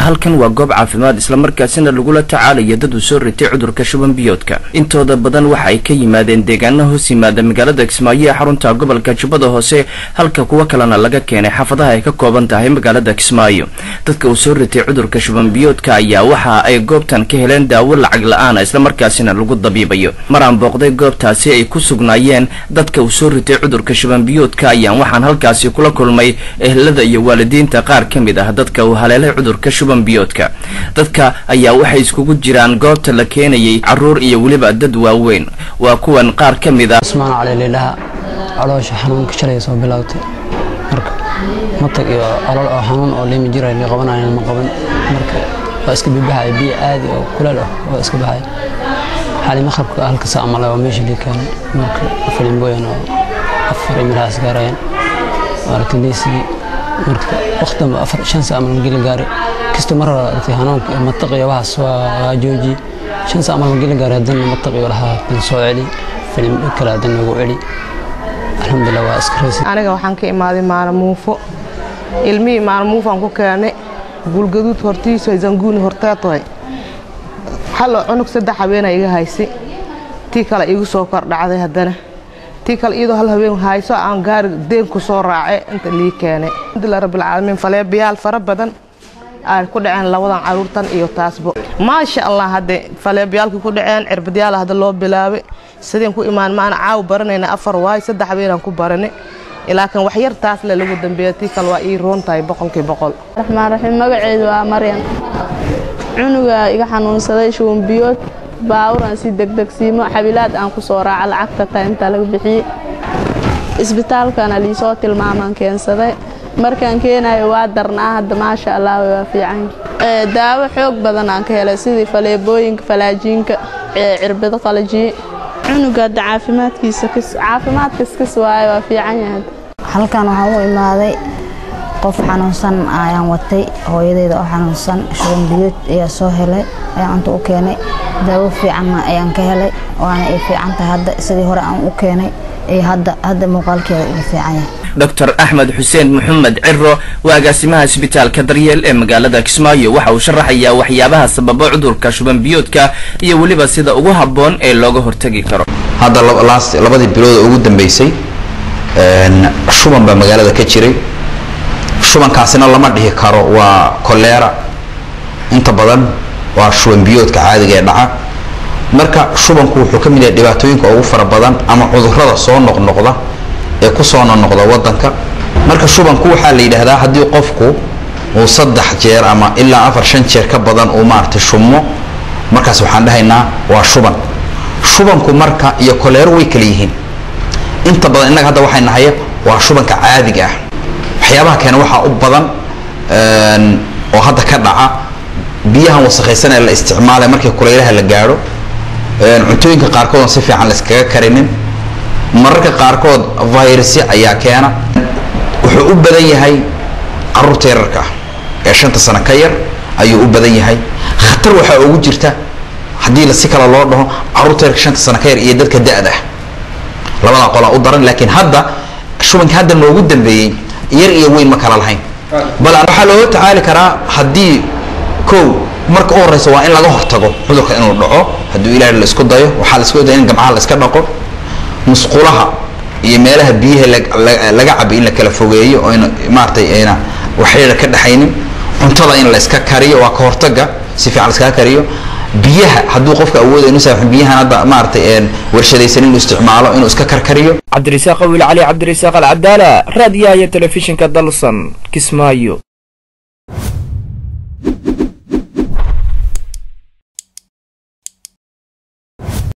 halkan waa goob caafimaad islamarkaasina lagula tacaalayo dad uu soo ritay cudurka shuban biyoodka intooda badan waxa ay ka yimaadeen deegaano hoos yimaada magaalada kismaayo ee xarunta gobolka jubbada hoose halka kuwo kalena laga keenay xaafadaha ay ka kooban tahay magaalada kismaayo dadka uu soo ritay cudurka shuban biyoodka ayaa waxa ay goobtan ka heleen daawo lacag la-aana islamarkaasina lagu dabiibayo maraan booqday goobtaasi ay ku sugnaayeen dadka uu soo ritay cudurka shuban biyoodka ayaan waxaan halkaasi kula kulmay ehlada iyo waalidiinta qaar ka mid ah dadka uu haleelay cudurka shuban biyoodka dadka ayaa waxay iskugu jiraan goobta la keenayay caruur iyo weliba dad waaweyn waa kuwan qaar ka mid ah usmaan cali liidhaha caloosha xanuunka shalay soo bilowtay marka matag iyo olol oo xanuun oo liimi jiray la qabanayan ma qaban marka waa iska bibaxay biyo caadi oo kuleel ah waa iska baxay xali maqrabka halka saa male waa meesha lii keenay marka filimbooyan oo afar imilahaas gaarayaan aragtiliisii marka waqtidanba afar shan saa amal mageli gaari kastoo mar hore aragtay hanuunka iyo mataq iyo waxaas waa joojiyey shan saa amal mageli gaari haddana mataq iyo lahaa dan soo celi filim kale haddana nagu celi alxamdulilah waa iska raysi aniga waxaan ka imaaday maalamuufo ilmihii maalamuufaan ku keenay guulgaduud hortiisu zanguuni horteetoy halo cunug saddex habeena iga haysi tii kale igu soo kordhacday haddana tii kale iyadoo hal habeen hayso aan gaari deen ku soo raace inta lii keenay alxamdulilah rabbilcaalamiin faleebayaal fara badan ay ku dhaceen labadan caruurtan iyo taasbo maasha allah hadde faleebayaalkii ku dhaceen cirbadyaal hadda loo bilaabay sideen ku imaan maana caaw baranayna afar waay saddex habeenaan ku baranay ilaakin wax yar taas le lagu dambeeya tii kale waa ii roon tahay boqolkii boqol raxmaan raxiim magaceedu waa maryan cunuga iga xanuunsaday shubanbiyood baawuran si degdegsiimo xabilaad aan ku soo raaca lacagta ta intaa laga bixiyey isbitaalkana liisoo tilmaamaan keensaday markaan keenayo waa darnaa hadda maasha allah waa fiican daawo xoog badan aan ka helay sidii faleebooyinka falaajiinka cirbado qalajiye cunuga hadda caafimaadkiisa caafimaadkaskis waaye waa fiican yahay halkan waxaan u imaaday qof xanuunsan ayaan watay hooyadeyda oo xanuunsan shuban biyood ayaa soo helay ayaan cunta u keenay daawo fiicanna ayaan ka helay waana ay fiican tahay hadda sidii hore aan u keenay iyo hadda hadda muuqaalkeeda iga fiican yahay doctor axmed xuseen maxamed ciro waa agaasimaha isbitaalka daryeel ee magaalada kismaayo waxa uu sharaxayaa waxyaabaha sababa cudurka shuban biyoodka iyo weliba sida ugu habboon ee looga hortagi karo hadda labadii bilood ugu dambeysay shuban baa magaalada ka jiray shubankaasina lama dhihi karo waa koleera inta badan waa shuban biyoodka caadiga ee dhaca marka shubanku wuxuu ka mid yahay dhibaatooyinka ugu fara badan ama cudurrada soo noqnoqda ee ku soo noqnoqda wadanka marka shubanku waxaa la yidhaahdaa haddii qofku uu saddex jeer ama ilaa afar shan jeer ka badan uu maaragtay shummo markaas waxaan dhahaynaa waa shuban shubanku marka iyo koleero way kala yihiin inta badan innaga hadda waxay nahay waa shubanka caadiga ah waxyaabaha keena waxaa u badan oo hadda ka dhaca biyahan wasakhaysan ee la isticmaalay markii kuleylaha la gaadho cuntooyinka qaarkood oon si fiican la iskaga karinin mararka qaarkood virusya ayaa keena wuxuu u badan yahay caruurta yararka ah ee shanta sano ka yar ayuu u badan yahay khatar waxaa ugu jirta haddii la si kale loo dhaho caruurta yarka shanta sano ka yar iyo dadka da-da ah labada qolaa u daran laakiin hadda shubanka hadda noogu dambeeyey yar iyo weyn ma kala lahayn bal waxaa looga tacaali karaa haddii kow marka u horeysa waa in laga hortago cudurka inuu dhaco hadduu ilaahi la isku dayo waxaa la isku daya in gamcaha la iska dhaqo musqulaha iyo meelaha biyaha laga cabo in la kala fogeeyo oo in maaragtay ayna waxyara ka dhexaynin cuntada in la iska kariyo waa ka hortaga si fiican la iskaga kariyo biyaha hadduu qofka awooda inu saaxin biyahan hadda maaragtay warshadaysan inuu isticmaalo inuu iska karkariyo cabdirasaaq wiil cali cabdirasaaq alcadaala raadiyaha iyo telefishinka dalsan kismaayo